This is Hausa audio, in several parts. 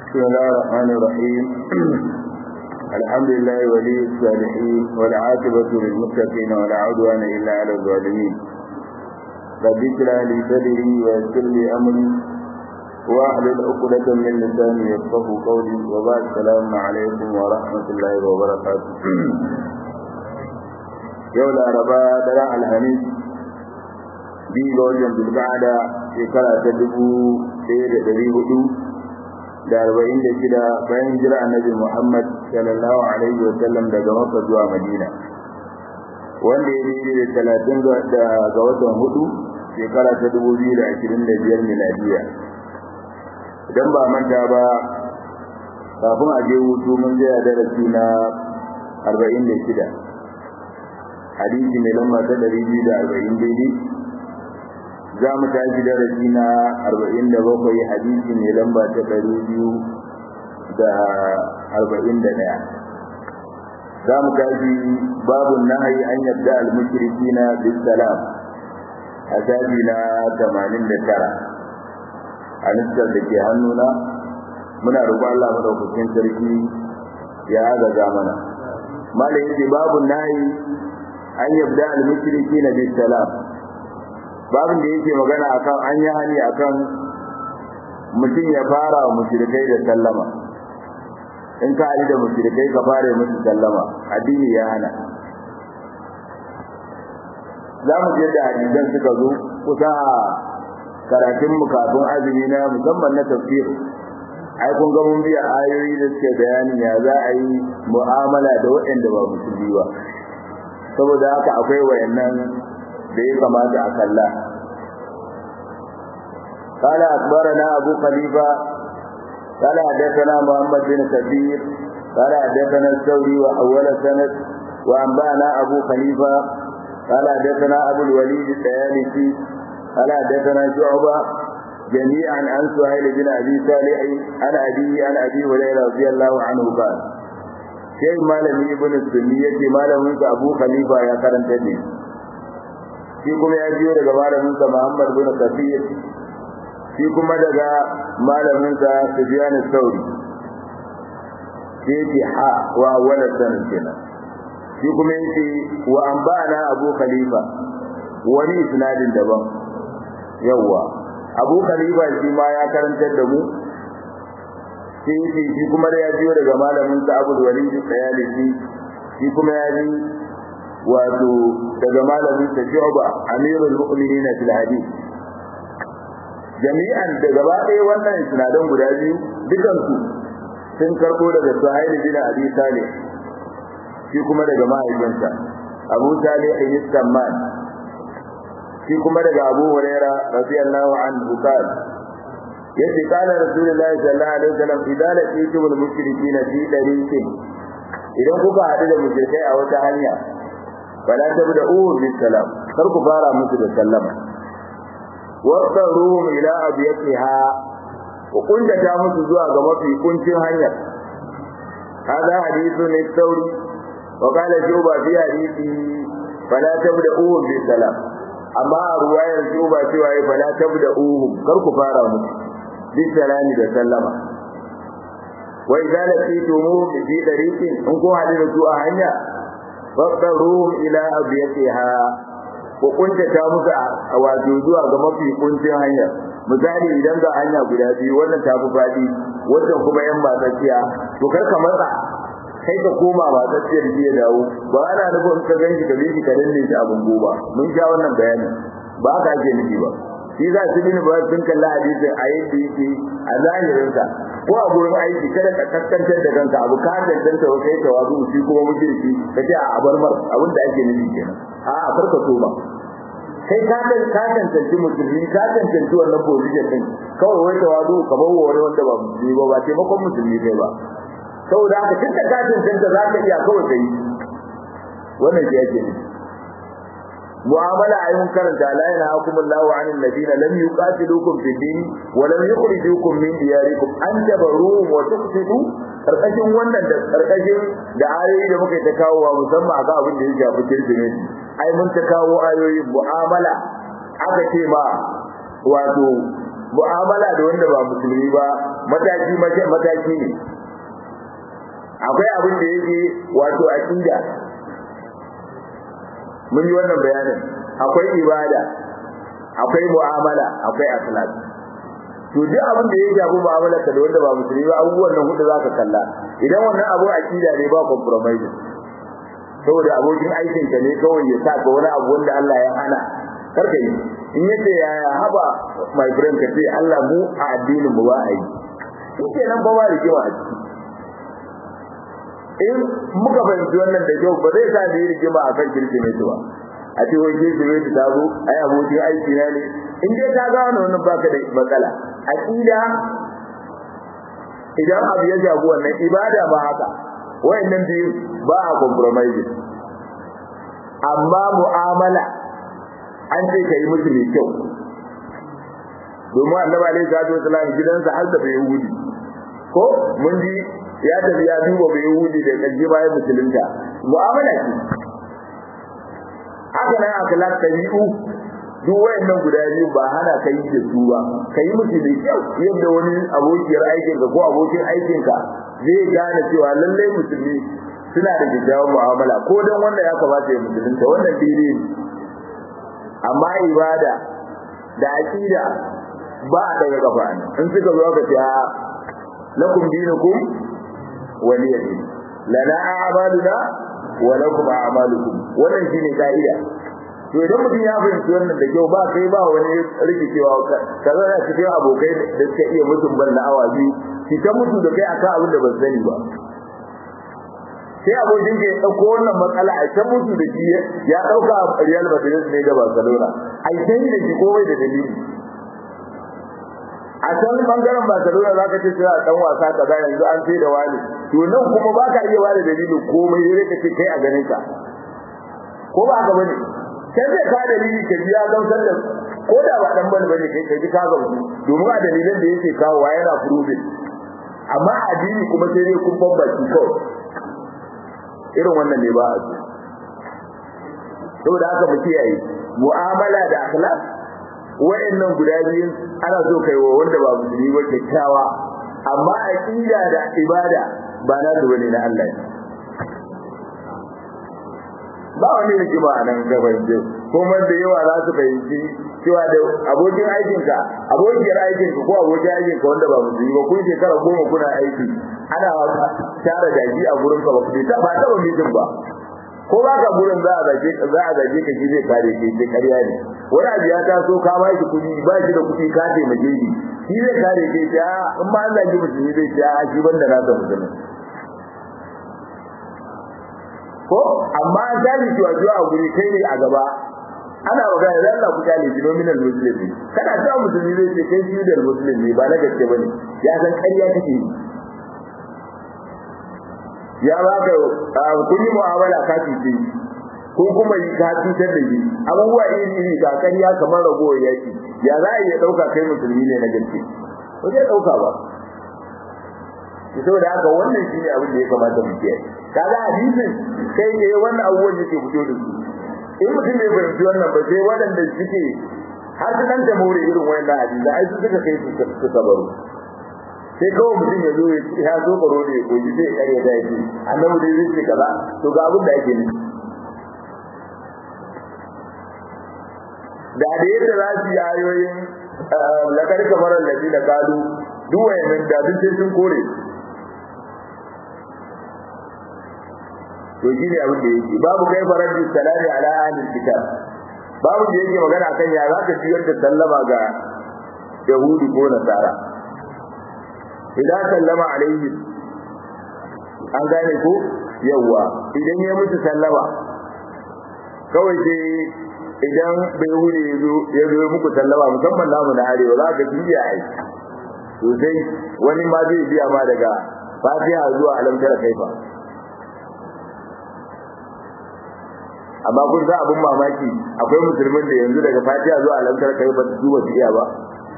بسم الله الرحمن الرحيم الحمد لله ولي الصالحين والعاقبة للمتقين ولا عدوان إلا على الظالمين رب اشرح لي صدري ويسر لي أمري واحلل عقدة من لساني يفقه قولي وبعد السلام عليكم ورحمة الله وبركاته يوم الأربعاء دراع الحميد biyu ga wajen dulgada shekara ta dubu ɗaya da ɗari hudu da arba'in da shida bayan jira annabi Muhammad sallallahu alaihi wa sallam daga Makka zuwa Madina wanda ya daidai da talatin ga watan hudu shekara ta dubu biyu da ashirin da biyar miladiya idan ba manta ba kafin a je hutu mun tsaya darasi na arba'in da shida hadisi mai lamba ta ɗari biyu da arba'in daidai za mu tashi darasi na arba'in da bakwai hadisi mai lamba ta ɗari biyu da arba'in da ɗaya za mu tashi babun nahayi an yadda almushriki na bisalam a shafi na tamanin da tara a nisar da ke hannuna muna roƙon Allah madaukakin sarki ya agaza mana malam yake babun nahayi an yabda almushriki na bisalam babin da yake magana akan an yi hani akan mutum ya fara wa mushrikai da sallama in ka ali da mushrikai ka fara musu sallama addini ya hana za mu je da hadisan suka zo kusa karatun mu kafin azumi na musamman na tafsir ai kun ga mun biya ayoyi da suke bayani ya za a yi mu'amala da waɗanda ba musulmi ba saboda haka akwai wayannan da ya kamata a kalla قال أخبرنا أبو خليفة قال حدثنا محمد بن كثير قال حدثنا الثوري وأول سند وأنبأنا أبو خليفة قال حدثنا أبو الوليد الطيالسي قال حدثنا شعبة جميعا عن سهيل بن أبي صالح عن أبي عن أبي هريرة رضي الله عنه قال شيء مالم ابن السنية مالم أبو خليفة يا كرنتني shi kuma ya biyo daga malaminsa Muhammad bin Kafir shi kuma daga malaminsa Sufyan al-Thawri sai ha wa wala sanin kenan shi kuma yace wa anba'ana Abu Khalifa wani isnadin daban yawa Abu Khalifa shi ma ya karantar da mu sai yace shi kuma da ya biyo daga malaminsa Abu Walid al-Sayalisi shi kuma ya ji wato daga malamin sa Shu'ba Amirul Mu'minin fil hadith jami'an da gaba ɗaya wannan sinadan guda biyu dukan su sun karbo daga Suhail bin Abi Salih shi kuma daga mahaifinsa Abu Salih ibn Samman shi kuma daga Abu Huraira radiyallahu anhu qala yace kana Rasulullahi sallallahu alaihi wasallam idan laqitumul mushrikeena fi dariqin idan kuka haɗu da mushrikai a wata hanya fala tabda'u bis salam kar ku fara musu da sallama wasaruhum ila abiyatiha ku kuntata musu zuwa ga mafi kuncin hanyar hada hadithun al-thawri wa qala shuba fi hadithi fala tabda'u bis salam amma ruwayar shuba cewa fala tabda'u kar ku fara musu bis salami da sallama wa idza laqitumu fi tariqin in ku hadu da su a hanya faqaruhum ila abiyatiha ko kuntata musu a wato zuwa ga mafi kuncin hanya misali idan ga hanya guda biyu wannan ta fi fadi wannan kuma yan matsaciya to kar ka matsa kai ka koma matsaciyar jiya dawo ba ana nufin ka ganshi ka bi ka danne shi abun goba mun sha wannan bayani ba haka ake nufi ba shi za su bin ba sun kalla hadisin a yadda yake a zahirinsa ko a gurin aiki kada ka kaskantar da kanka abu ka danganta wa kai tawazu shi kuma mushriki ka ce a bar mar abin da ake nufi kenan a a farka so ba kai ka dan ka tantance musulmi ka tantance wannan position din kawai wai tawazu ka bawo wani wanda ba musulmi ba ba taimakon musulmi kai ba saboda haka tunda ka tantance za ka iya kawai kai wannan shi ake nufi mu'amala ayyun karanta la yanhaakum Allahu 'anil ladina lam yuqatilukum fid din wa lam yukhrijukum min diyarikum an tabarruhum wa tuqsitu karkashin wannan da karkashin da ayoyi da muka ta kawo wa musamman ga abin da ya shafi kirkimeti ai mun ta kawo ayoyin mu'amala aka ce ma wato mu'amala da wanda ba musulmi ba mataki mataki ne akwai abin da yake wato aqida mun yi wannan bayanin akwai ibada akwai mu'amala akwai akhlaq to duk abin da ya shafi mu'amala ka da wanda ba musulmi ba abubuwan nan hudu zaka kalla idan wannan abu aqida ne ba compromise saboda abokin aikin ka ne kawai ya sa ka wani abu wanda Allah ya hana karka yi in yace yaya haba my friend ka ce Allah mu a addinin mu ba a yi shi nan ba ba da kewa a ciki in muka fahimci wannan da kyau ba zai sa da yi rigima a kan kirkimeti ba a ce wai kirkimeti ta zo ai abokin aiki na ne in dai ta gano wannan baka da matsala aqida idan abu ya jago wannan ibada ba haka wayannan biyu ba a compromise amma mu'amala an ce ka yi musu mai kyau domin annabi alaihi salatu wasallam gidansa har da bai yahudi ko mun ji ya tafi ya duba bai yahudi da kaji bayan musulunta mu'amala ce haka nan akhlaq tabi'u duk wayannan guda biyu ba hana kai da su ba kai musu da kyau yadda wani abokiyar aikin ka ko abokin aikin ka zai gane cewa lallai musulmi suna da kyakkyawan mu'amala ko dan wanda ya kamata ya musulunta wannan dai amma ibada da aqida ba a daga kafa in suka zo ka ce lakum dinukum waliya din lana a'maluna wa lakum a'malukum wannan shine kaida to idan mutum ya fahimci wannan da kyau ba kai ba wani rikicewa kaza da cikin abokai da suka iya mutum ban na awa biyu ki ta mutu da kai akan abin da ban sani ba sai abokin ka ya dauko wannan matsala a ta mutu da shi ya dauka Real Madrid ne da Barcelona ai sai da shi komai da dalili a can bangaren Barcelona zaka ce cewa dan wasa kaza yanzu an sai da wani to nan kuma baka iya bada dalilin komai sai ka ce kai a ganin ka ko ba ka bane kai zai ka dalili ka biya gamsar da ko da ba dan bane bane kai kai ka gamsu domin a dalilan da yake kawo wa yana proving amma addini kuma sai dai kun bambanci kawai irin wannan ne ba a so saboda haka mu kiyaye mu'amala da akhlaq wa'annan guda biyun ana so kai wa wanda ba musulmi ba kyakkyawa amma aqida da ibada ba na su bane na Allah ba wani rigima a nan gaban ce kuma da yawa za su fahimci cewa da abokin aikinka abokiyar aikinka ko abokin aikinka wanda ba musulmi ba kun shekara goma kuna aiki ana tara daji a gurin ka ba ku ta ba ta ba mijin ba ko ba ka gurin za a zage za a zage ka shi zai kare ke sai ƙarya ne wani abu ya taso ka ba shi kuɗi ba shi da kuɗi ka taimake shi shi zai kare ke ta in ma Allah ji musulmi zai ce a shi banda nasa musulmi ko amma an gani cewa zuwa a guri kai ne a gaba ana magana da Allah ku kyale shi nominal muslimi kana cewa musulmi zai ce kai shi da musulmi ba na gaske bane ya san ƙarya kake yi ya baka kun yi mu'amala ka fice ko kuma yi ka cutar da shi abubuwa iri iri ga ƙarya kamar ragowar yaki ya za a iya ɗauka kai musulmi ne na gaske ba zai ɗauka ba saboda haka wannan shi ne abin da ya kamata mu kiyaye kaga hadisin sai ne wannan abubuwan yake fito da su in mutum bai fahimci wannan ba sai waɗanda suke har su ɗan more irin wannan hadisi ai su suka kai su suka baro sai kawai mutum ya zo ya zo baro ne ko ji sai kare da yake annabi dai zai ce kaza to ga abin da ake nufi da da yadda za su yi ayoyin lakar kamar lafi da kalu duk wayannan da duk sai sun kore to shi ne abin da yake babu kai farar da salami ala ahlil kitab babu da yake magana kan ya za ka ciyar da sallama ga yahudi ko nasara idan sallama alaihi an gane ko yawa idan ya mutu sallama kawai sai idan bai hure ya zo muku sallama musamman namu na arewa za ka biya ai sosai wani ma zai biya ma daga fatiha zuwa alamtar kaifa amma kun sa abin mamaki akwai musulmin da yanzu daga fatiha zuwa alamtar kaifa su ba su iya ba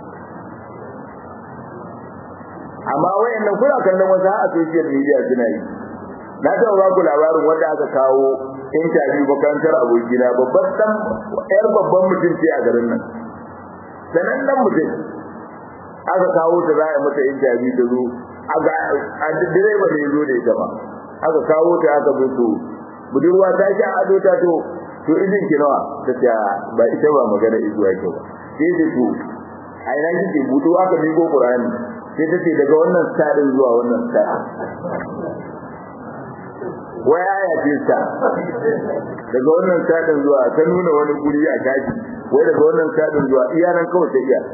amma wayannan kuna kallon wasu a social media suna yi na taɓa ba ku labarin wanda aka kawo interview makarantar abokina babban dan yar babban mutum ce a garin nan sanan dan mutum aka kawo ta za a mata interview ta zo a direba ne zo da ita ba aka kawo ta aka zo to budurwa ta sha ado ta to to izin ki nawa ta ce ba ita ba magana izuwa ke ba sai ce to a ina kike buto aka miƙo Qur'ani sai ta ce daga wannan stadin zuwa wannan stadin waya ya ce ta daga wannan stadin zuwa ta nuna wani guri a kaji wai daga wannan stadin zuwa iya nan kawai ta iya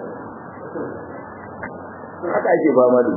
haka ake fama da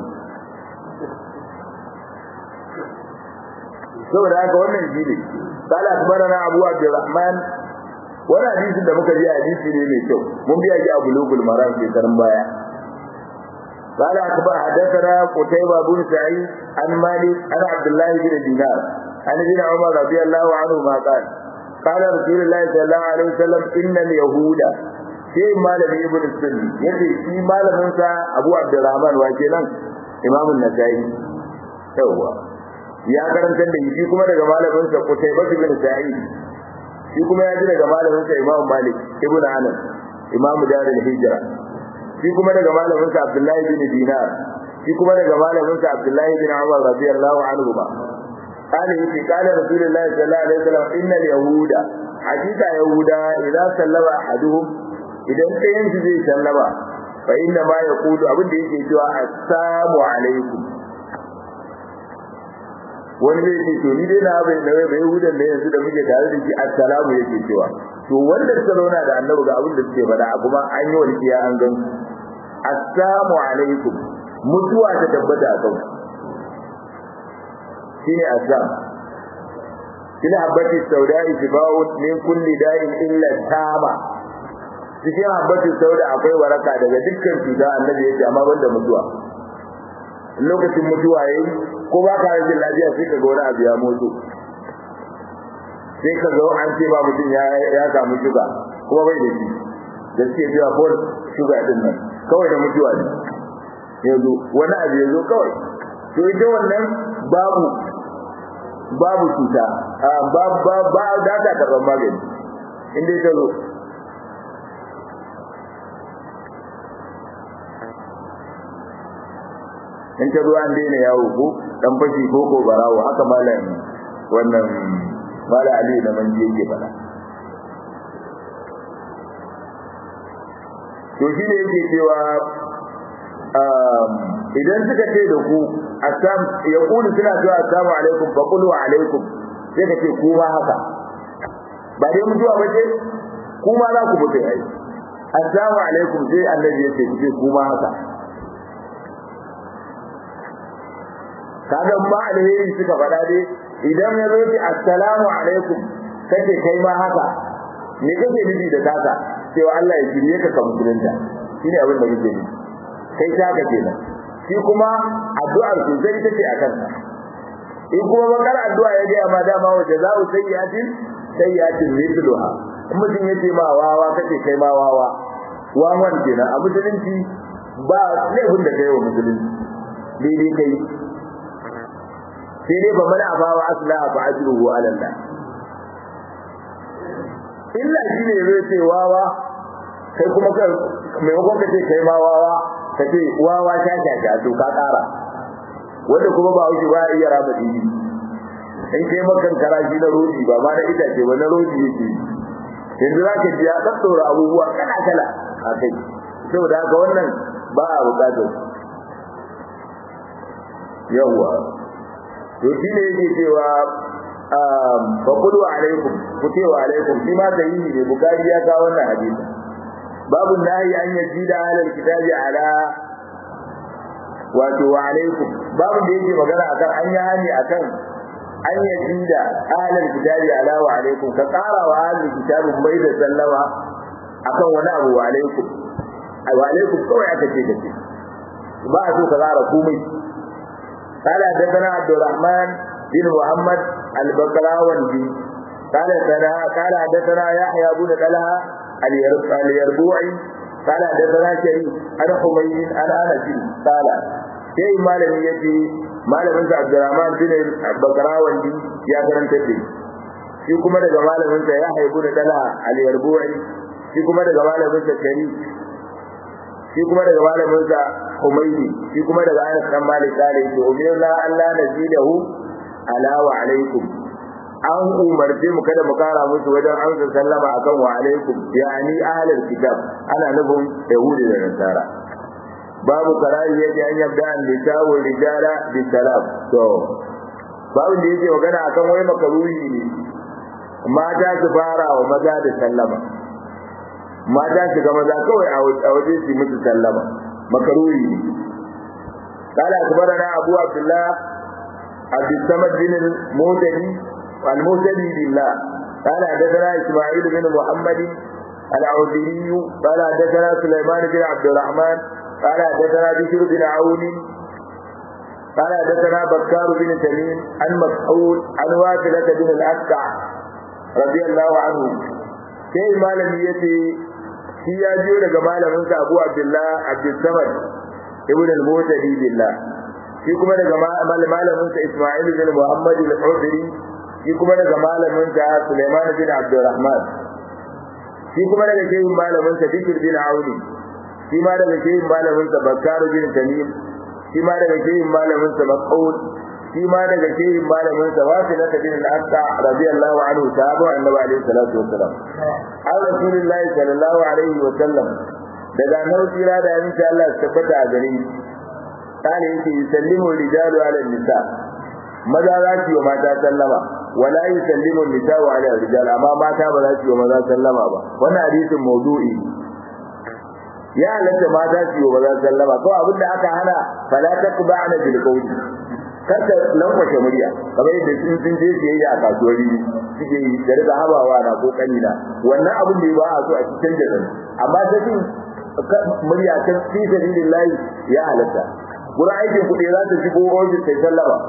saboda haka wannan shi ne قال أخبرنا أبو عبد الرحمن wani hadisin da muka ji hadisi ne mai kyau mun biya ji abu lugul maram ke karin baya قال أخبر حدثنا قتيبة بن سعيد عن مالك عن عبد الله بن دينار عن ابن عمر رضي الله عنهما قال قال رسول الله صلى الله عليه وسلم إن اليهود sai malami ibn sunni yace shi malamin sa Abu Abdurrahman wa kenan Imam an-Nasa'i yawa ya karanta da shi kuma daga malamin sa Qutayba bin Sa'id shi kuma ya ji daga malamin sa Imam Malik ibn Anas Imam Darul Hijra shi kuma daga malamin sa Abdullahi bin Dinar shi kuma daga malamin sa Abdullahi bin Umar radiyallahu anhu ba قال يتي قال رسول الله صلى الله عليه وسلم إن اليهود حقيقة يهودا إذا سلم أحدهم idan ɗayan su zai sallama fa inna ma yaqulu abin da yake cewa assalamu alaikum wani zai ce to ni dai na bai nawa bai hudan ne yanzu da muke tare da shi assalamu yake cewa to wanda suka zauna da annabi ga abin da suke faɗa kuma an yi walƙiya an gan assalamu alaikum mutuwa ta tabbata a kanku shine azam kila habati saudai shifa'un min kulli da'in illa tama cikin habbatin sauda akwai waraka daga dukkan cuta annabi ya ce amma banda mutuwa lokacin mutuwa yayi ko ba ka rashin lafiya sai ka ga wani abu ya motsu sai ka ga an ce ba mutum ya ya samu shuga kuma bai da shi da suke cewa ko shuga din nan kawai da mutuwa ne yanzu wani abu ya zo kawai to ita wannan babu babu cuta ba ba ba da ta karban magani inda ita zo in ta ruwa an daina yawo ko dan fashi ko ko barawo haka malam wannan malam ali da manje yake fada to shi ne yake cewa idan suka ce da ku assam ya kulu suna cewa assalamu alaikum fa qulu alaikum sai ka ce kuma haka ba dai mutuwa ba ce kuma za ku mutu ai assalamu alaikum sai annabi ya ce ku ce kuma haka kaga ba alheri suka faɗa dai idan ya zo ki assalamu alaikum kace kai ma haka me kake nufi da taka cewa Allah ya shirye ka ka musulunta shine abin da kake nufi kai taka kenan shi kuma addu'ar su zai take akan ka in kuma bakar addu'a ya ga ma dama wa jaza'u sayyi'atin sayyi'atin mithluha in mutum yace ma wawa kace kai ma wawa wawan kenan a musulunci ba laifin da kai wa musulunci daidai kai sai dai ba mana abawa aslaha fa ajruhu ala Allah illa shine zai ce wawa kai kuma kai maimakon ka ce kai ma wawa ka ce wawa sha sha sha to ka kara wanda kuma ba wuce ba iya rama dini in kai makan karashi na rodi ba ma na itace ba na rodi yake yanzu za ka ji ya ɗaɗɗora abubuwa kala kala a kai saboda haka wannan ba a buƙatar yawwa to shi ne yake cewa fa qulu alaikum ku ce wa alaikum shi ma sahihi ne bukari ya kawo wannan hadisi babu nahi an yajida alal kitabi ala wato wa alaikum babu da yake magana akan an yi hani akan an yajida alal kitabi ala wa alaikum ka tsara wa alal kitabi mai da sallama akan wani abu wa alaikum wa alaikum kawai aka ce kace ba a so ka tsara komai قال حدثنا عبد الرحمن بن محمد البقراوندي قال سنا قال حدثنا يحيى بن طلحه اليربوعي قال حدثنا شريف عن حميد عن انس قال sai malami yace malamin sa Abdurrahman bin Bakrawandi ya karanta da shi kuma daga malamin sa ya haibu da dala al-Yarbu'i shi kuma daga malamin sa Sharif shi kuma daga malamin sa Humaydi shi kuma daga Anas dan Malik kare yake umirna Allah nazidahu ala wa alaikum an umarce mu kada mu kara musu wajen amsa sallama akan wa alaikum yani ahlul kitab ana nufin yahudi da nasara babu karari yake an yabda an lisawu rijala bi salam to babu da yake magana akan wai makaruhi ne mata su fara wa maza da sallama mata su ga maza kawai a waje su musu sallama makaruhi ne قال أخبرنا أبو عبد الله عبد الصمد بن المهتدي المهتدي بالله قال حدثنا إسماعيل بن محمد العودي قال حدثنا سليمان بن عبد الرحمن قال حدثنا بشر بن عون قال حدثنا بكار بن تميم عن مسعود عن واثلة بن الأسكع رضي الله عنه كي مالم يتي shi ya jiyo daga malaminsa Abu Abdullah Abdul Samad ibn al-Mutadi billah shi kuma daga malaminsa Isma'il bin Muhammad al-Udri shi kuma daga malaminsa Sulaiman bin Abdurrahman shi kuma daga shehin malaminsa Bikr bin Auni shi ma daga shehin malaminsa Bakkar bin Tamim shi ma daga shehin malaminsa Mas'ud shi ma daga shehin malaminsa Wasila bin al-Aqsa radiyallahu anhu sahabu annabi alaihi salatu wassalam an rasulullahi sallallahu alaihi wasallam daga annabi tsira da yanci Allah su tabbata a gare shi kana yake yusallimu rijalu ala nisa maza za su yi mata sallama wala yusallimu nisa'u ala rijal amma mata ba za su yi maza sallama ba wannan hadisin maudu'i ya halatta mata su yi maza sallama ko abin da aka hana fala taqba'na bil qawli kada lankwashe murya kamar yadda sun sun je siyayya a kasuwari suke yi da riga habawa na ko kanina wannan abin da ba a so a cikin da amma ta cin murya ta fi sabilillahi ya halatta gurin aikin kuɗi za ta shigo ofis sai sallama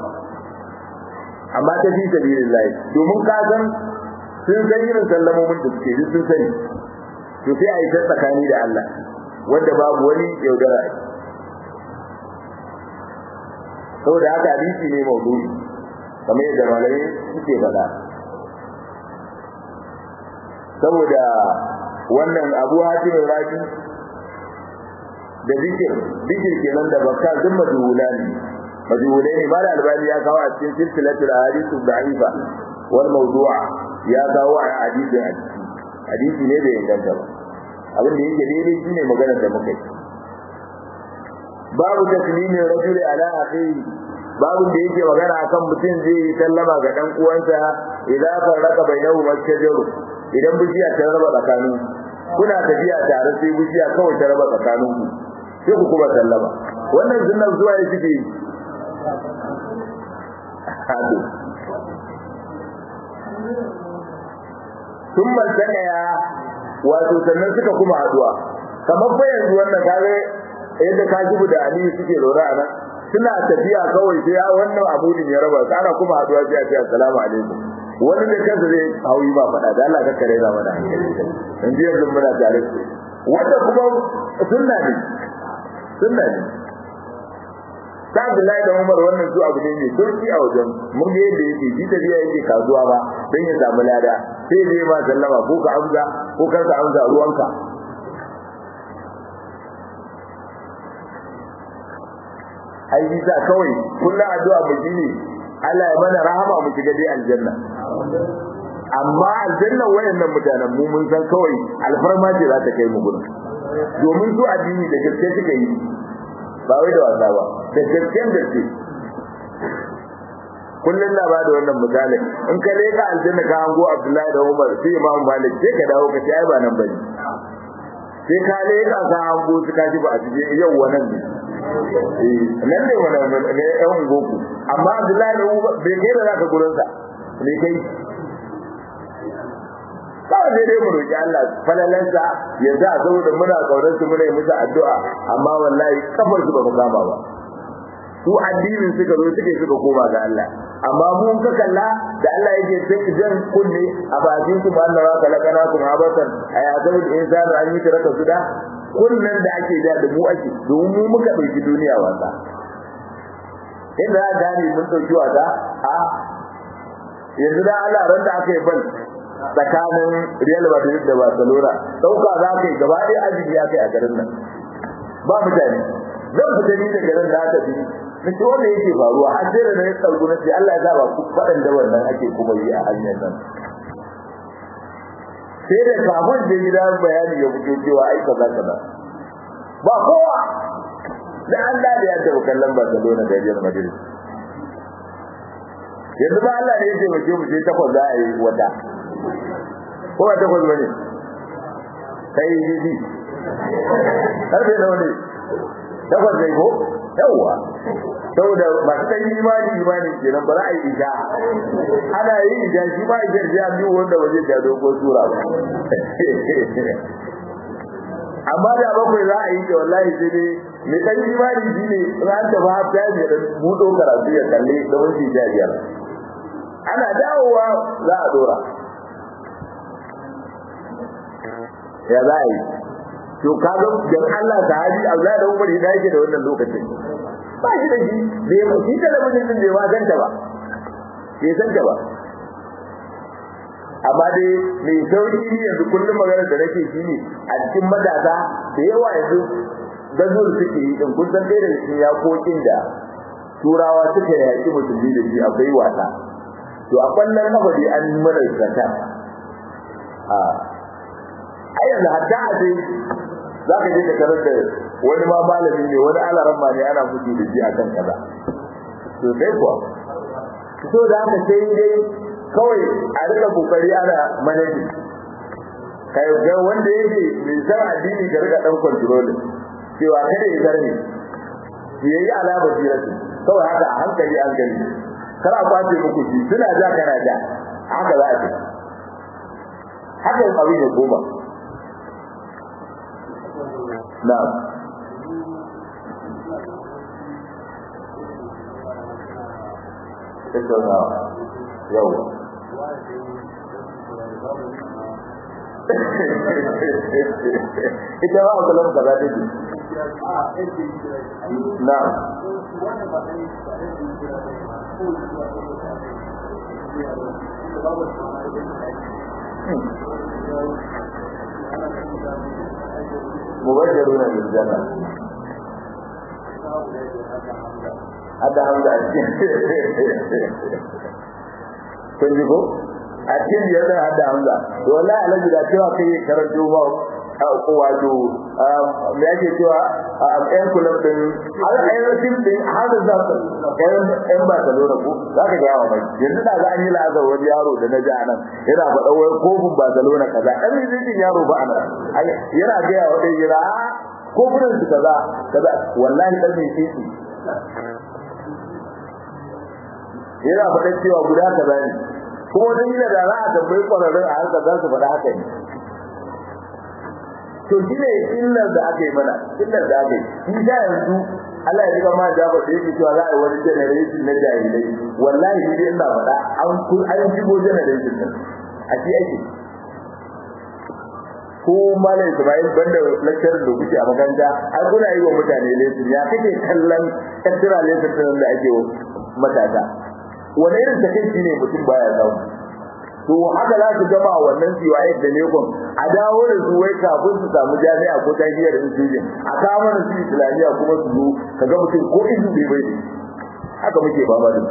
amma ta fi sabilillahi domin ka san sun san irin sallamomin da suke sun sani to sai a yi ta tsakani da Allah wanda babu wani yaudara saboda haka hadisi ne maudu'i kamar yadda malamai suke faɗa saboda wannan abu hatim rabi da zikir zikir kenan da bakka duk majhula ne majhulai ne mala albani ya kawo a cikin silsilatul ahadith da'ifa wal mawdu'a ya kawo a hadisin a ciki hadisi ne bai inganta ba abin da yake daidai shine maganar da muka yi babu taslimin rajuli ala akhihi babu da yake magana akan mutum zai yi sallama ga dan uwansa idan farraka bainahu masjaru idan bishiya ta raba tsakanin kuna tafiya tare sai bishiya kawai ta raba tsakanin ku sai ku kuma sallama wannan sunnan zuwa ya suke yi hado sun mantana ya wato sannan suka kuma haduwa kamar fa yanzu wannan kare yadda ka jibu da aliyu suke lura a nan suna tafiya kawai sai wannan abudin ya raba su ana kuma haduwa sai a ce assalamu alaikum wani da kansa zai hauyi ba faɗa da Allah ka kare na mana in ji yanzu muna tare wanda kuma sunna ne sunna ne ta Abdullahi da Umar wannan su abu ne mai sauki a wajen mun ga yadda yake ji tafiya yake kasuwa ba dan ya samu lada sai zai ma sallama ko ka amsa ko kar ka amsa ruwanka ai bisa kawai kullum addu'a mu shine Allah ya mana rahama mu shiga dai aljanna amma aljanna wayannan mutanen mu mun san kawai alfarma ce za ta kai mu gurin domin su addini da gaske suka yi ba wai da wasa ba da gaske gaske kullum na bada wannan misali in ka leka aljanna ka hango Abdullahi da Umar sai Imam Malik sai ka dawo ka ce ai ba nan bane sai ka leka ka hango su ka ji ba a cikin yau wannan ne nan ne wannan ne ɗan goku amma Abdullahi da Umar bai kai da zaka gurin sa ne kai kawai sai dai mu roki Allah falalansa ya za saboda muna kaunar su muna yi musu addu'a amma wallahi kafar su ba mu kama ba su addinin suka zo suke suka koma ga Allah amma mun ka kalla da Allah yake sai jan kunne a bakin su ba Allah ka lakana ku habatan aya zaul insanu an yi taraka su da kunnan da ake da da mu ake domin mu muka dauki duniya wasa inda da gane mun dauki wasa a yanzu da Allah ran da aka yi bal tsakanin Real Madrid da Barcelona dauka za ka yi gaba ɗaya ajibi ya kai a garin nan ba mutane zan fita ni daga nan da aka fi na ce wanda yake faruwa har sai da na yi tsargu na ce Allah ya sa ba ku faɗan da wannan ake kuma yi a hanyar nan sai da kafin da gida bayani ya fito cewa ai kaza kaza ba kowa da Allah da ya taɓa kallon Barcelona da Real Madrid yanzu ba Allah ne ya taimake mu sai takwas za a yi wata ko ba takwas bane kai yi karfe nawa ne takwas ne ko yawwa saboda masu kan imani imani kenan ba za a yi isha ana yi isha shi ma isha shi an biyu wanda ba zai ja dogon sura ba amma da bakwai za a yi ta wallahi sai dai mai kan imani shi ne ran ta ba ta ne da buɗo karatu ya kalle da wani sha biyar ana dawowa za a dora ya za a yi to kaga dan Allah sahabi Allah da Umar ya yake da wannan lokacin ba shi da shi bai mu shi talabijin din bai ma ganta ba bai san ta ba amma dai mai sauri ne yanzu kullum magana da nake shi ne a cikin matasa da yawa yanzu gazur suke yi din kun san dai da cikin yakokin da turawa suka yaki musulmi da shi akwai wasa to a kwallon kafa dai an mana zata a a yanzu hatta a sai za ka je ka tarar da wani ma malami ne wani alaran ma ne ana mutu da shi akan kaza to sai kuwa so da haka sai dai kawai a rika kokari ana manajin kai ga wanda yake mai san addini ka rika dan control cewa kada ya zarni yayi alama jiratu kawai haka a hankali an gani kar a kwace muku shi suna ja kana ja haka za a ce haka abin ya koma na'am tattaunawa yau ita ba a kula ka za ta ji na mubashiruna bil janna hada hamza a cikin kun ji ko a cikin biyar da hada hamza to wallahi alaji da cewa kai karanto ba ko wato me yake cewa ɗan kullum din har ɗan tim din har da za ka ɗan ɗan ba ta lura ko za ka ga mai yanzu da an yi lazar wani yaro da na ji anan yana faɗa wai kofin Barcelona kaza ɗan rizkin yaro ba anan yana ga yawa dai jira kofunan su kaza kaza wallahi ɗan mai titi yana faɗa cewa guda kaza ne kuma wani yana da za a tambayi ƙwararrun a harkar za su faɗa haka ne to shi ne illar da aka yi mana illar da aka yi shi da yanzu Allah ya riga ma jabar da yake cewa za a yi wani generation na jahilai wallahi shi ina faɗa an kun an shigo generation din a shi ake ko malam Ismail banda lecturer da kuke a makaranta ai kuna yi wa mutane lesson ya kake kallon extra lesson din da ake matasa wani irin takeici ne mutum baya samu to haka za su gama wannan CYS da Lekon a dawo da su wai kafin su samu jami'a ko tafiyar institution a kawo mana su islamiyya kuma su zo ka ga mutum ko izu bai bai haka muke ba ma da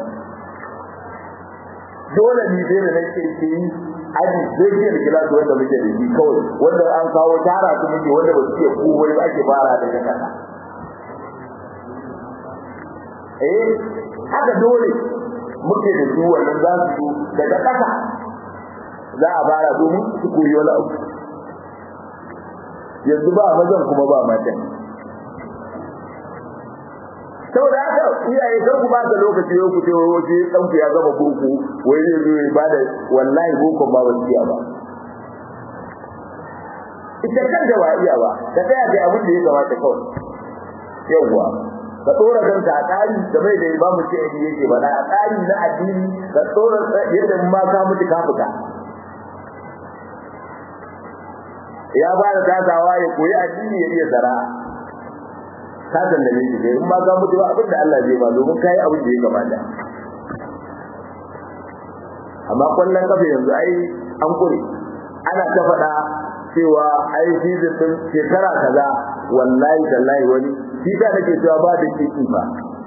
dole ne sai da nake ke yi aji zai ke da kilasi wanda muke da shi kawai wanda an kawo tara su muke wanda ba su iya kowai ba ake fara daga kasa eh haka dole muke da su wannan za su daga kasa za a fara domin su koyi wani abu yanzu ba mazan kuma ba matan saboda haka iyaye kan ku ba da lokaci yau ku ce wai wace dan ku ya gama boko wai zai zo ya bada wallahi boko ba ba iya ba ita kan da ba iya ba ka tsaya da abin da ya kamata kawai yawwa ka tsora kanka a tsari da mai da imamu ce yake ba na a tsari na addini ka tsora yadda ma ka mutu ka fita ya ba da tasawa ya koyi addini ya iya zara ka san da miji kai in ma ka mutu abin da Allah zai ba domin kai abin da ya kamata amma kwallon kafa yanzu ai an kure ana ta faɗa cewa ai season din shekara kaza wallahi tallahi wani shi da nake cewa ba da kiki ba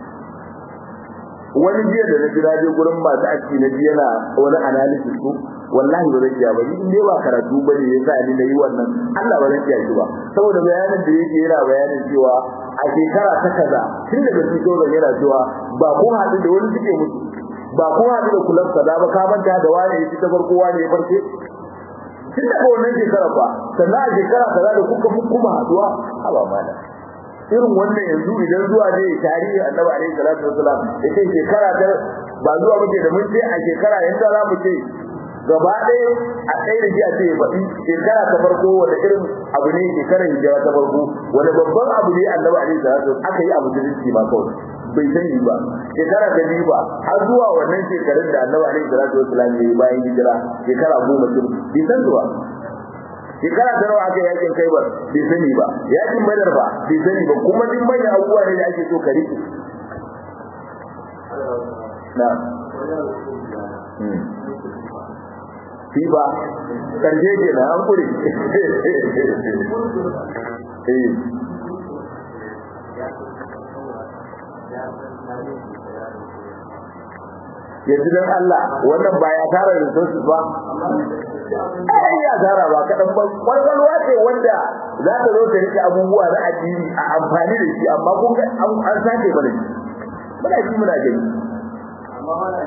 wani jiya da na jira je gurin masu aski na ji yana wani analysis ko wallahi ba zan iya ba in dai ba karatu ba ne yasa ni na yi wannan Allah ba zan iya shi ba saboda bayanin da yake yana bayanin cewa a shekara ta kaza tun daga cikin yana cewa ba ko haɗu da wani suke mutu ba ko haɗu da kulan kaza ba ka manta da wani ya ci ta farko wani ya farke tun daga wannan shekara ba sannan a shekara kaza da kuka kuma haɗuwa haba mana irin wannan yanzu idan zuwa ne tarihi annabi alaihi salatu wasalam yace shekara ta ba zuwa muke da mun ce a shekara yanda za mu ce gaba ɗaya a ɗaya da shi a ce ba shekara ta farko wanda irin abu ne shekarar hijira ta farko wanda babban abu ne annabi alaihi salatu aka yi abu da rinci ma kawai bai sani ba shekara ta biyu ba har zuwa wannan shekarun da annabi alaihi salatu wasalam ya yi bayan hijira shekara goma tun bai san zuwa shekara ta nawa aka yakin kai ba bai sani ba yakin badar ba bai sani ba kuma duk manyan abubuwa ne da ake so ka riƙe na fi ba ƙarshe ke na an kure yanzu don Allah wannan ba ya tara resources ba ai ya tara ba kaɗan ba kwalwalwa ce wanda za ta zo ta rike abubuwa na addini a amfani da shi amma kun ga an sake mana shi muna shi muna gani amma wala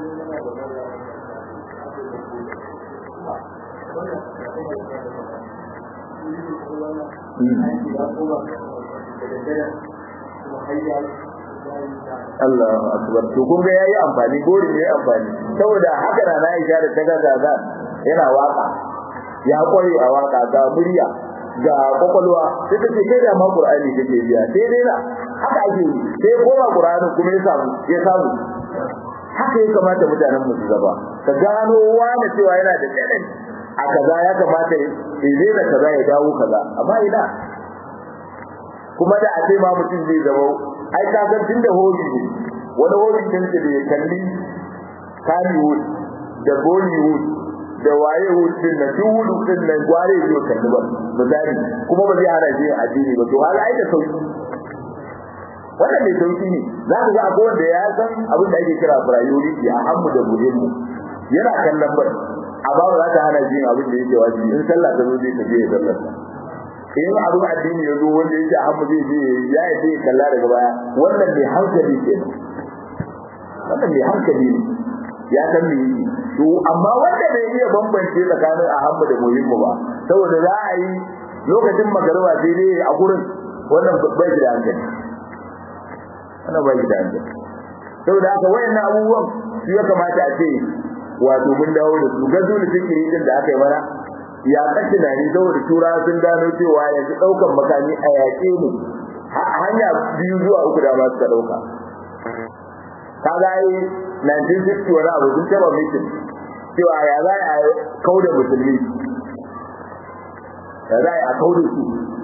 Allah akbar to kun ga yayi amfani gori yayi amfani saboda haka na na Aisha da taga gaga yana waka ya kware a waka ga murya ga kokolwa sai take kai da ma Qur'ani kake biya sai dai na haka ake yi sai koma Qur'ani kuma ya samu ya samu haka ya kamata mutanen mu su zaba ka gano wani cewa yana da talent a kaza ya kamata ya da kaza ya dawo kaza amma ina kuma da a ce ma mutum zai zama ai ka san tunda hobi ne wani hobi din da ya kalli Hollywood da Bollywood da waye wood din da duk wood din nan gware zai kalli ba misali kuma ba zai hana shi addini ba to hal ai da sauki wannan mai sauki ne za ka ga akwai wanda ya san abin da ake kira priority a hammu da muhimmu yana kallon bai amma ba za ta hana shi abin da yake wajibi in sallah ta zo zai tafi ya sallar in abin addini ya zo wanda yake hammu zai je ya yi zai kalla daga baya wannan mai hankali ke wannan mai hankali ne ya san me yake to amma wanda bai iya bambance tsakanin ahammu da muhimmu ba saboda za a yi lokacin magariba sai dai a gurin wannan bai da hankali wannan bai da hankali saboda haka wayannan abubuwan su ya kamata a ce wato mun dawo da su gazo da fikiri din da aka yi mana ya kace na ni saboda tura sun gano cewa yanzu daukan makami a yaƙe mu hanya biyu zuwa uku da ba su ka dauka kaga ai 1960 wani abu sun taba mitin cewa ya za a kauda musulmi ya za a kauda su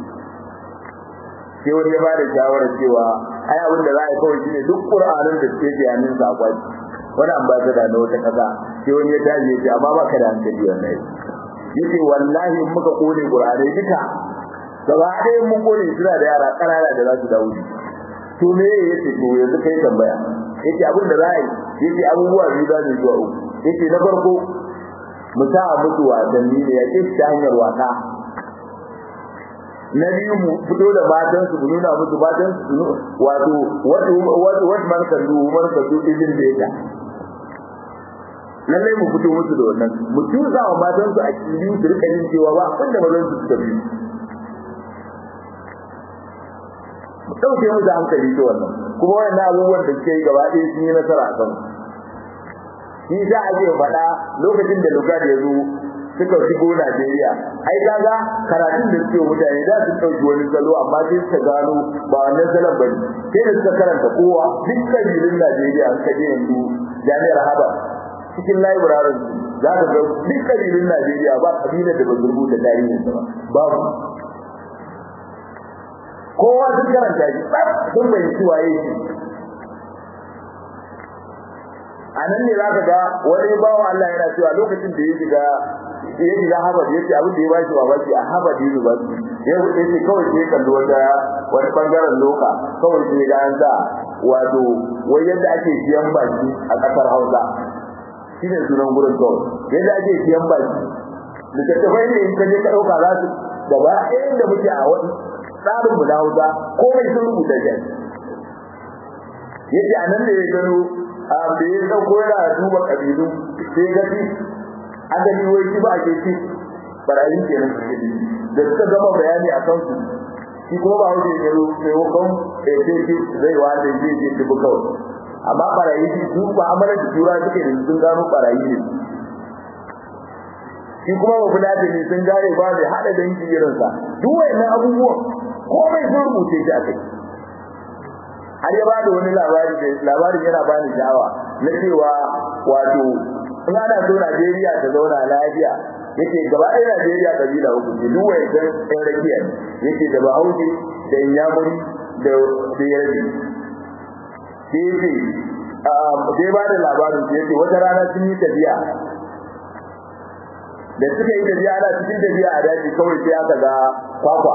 sai wani ya ba da shawarar cewa ai abin da za a yi kawai shine duk qur'anin da suke ke hannun sa akwai wani ambassador na wata kasa sai wani ya tashi ya ce amma ba ka da hankali wannan yace wallahi in muka kone qur'ani duka gaba ɗaya mun kone suna da yara ƙanana da za su dawo to me yace to yanzu kai tambaya yace abin da za a yi yace abubuwa biyu za su zuwa uku yace na farko mu sa musu wasanni ne ya ce ta hanyar wasa na biyu mu fito da matan su nuna musu matan su wato wato wato wato man kan du man kan du idin da yake lallai mu fito musu da wannan mu tuza wa matan su a kiri su rika yin cewa ba abinda mazan su suka bi mu dauke mu da hankali ta wannan kuma wannan abubuwan da suke yi gaba ɗaya sun yi nasara a kan shi za a je faɗa lokacin da lugard ya zo suka shigo Najeriya ai kaga karatun da suke mutane da su dauki wani salo amma sai suka gano ba wannan salon bane sai da suka karanta kowa duk kabilun Najeriya suka je yanzu jami'ar Harvard cikin library za ka ga duk kabilun Najeriya ba kabilar da ba su rubuta tarihin sa ba babu kowa duk karanta shi sun bai ci waye shi a nan ne za ka ga wani bawan Allah yana cewa lokacin da ya shiga ya shiga Harvard yace abin da ya bashi babaki a Harvard University ya yace kawai sai kallo wata wani bangaren loka kawai sai ga an sa wato wai yadda ake siyan baki a kasar Hausa shine sunan gurin kawai yadda ake siyan baki littattafai ne in ka je ka dauka za su gaba ɗayan da muke a wani tsarin mu na Hausa komai sun rubuta shi yace a nan da ya gano a da ya dauko yana duba kabilu sai ga shi adali wai shi ba ke ci barayi kenan suke ji da suka gama bayani a kan su shi kuma ba wuce ya zo sai wakon da ya ce zai wanda zai je dubu kawai amma barayi shi su ba amana da tura suke da sun gano barayi ne shi kuma ba kula da ni sun gane ba mai hada dangi irinsa duk wayannan abubuwan komai sun rubuce shi a kai har ya bada wani labari da labarin yana bani sha'awa na cewa wato in ana so Najeriya ta zauna lafiya yake gaba ɗaya Najeriya kabila uku ce duk wai dan ɗan rakiya yake da Bahaushe da Inyamuri da da Yarbi sai yake sai ba da labarin sai yake wata rana sun yi tafiya da suka yi tafiya ana cikin tafiya a daji kawai sai aka ga kwakwa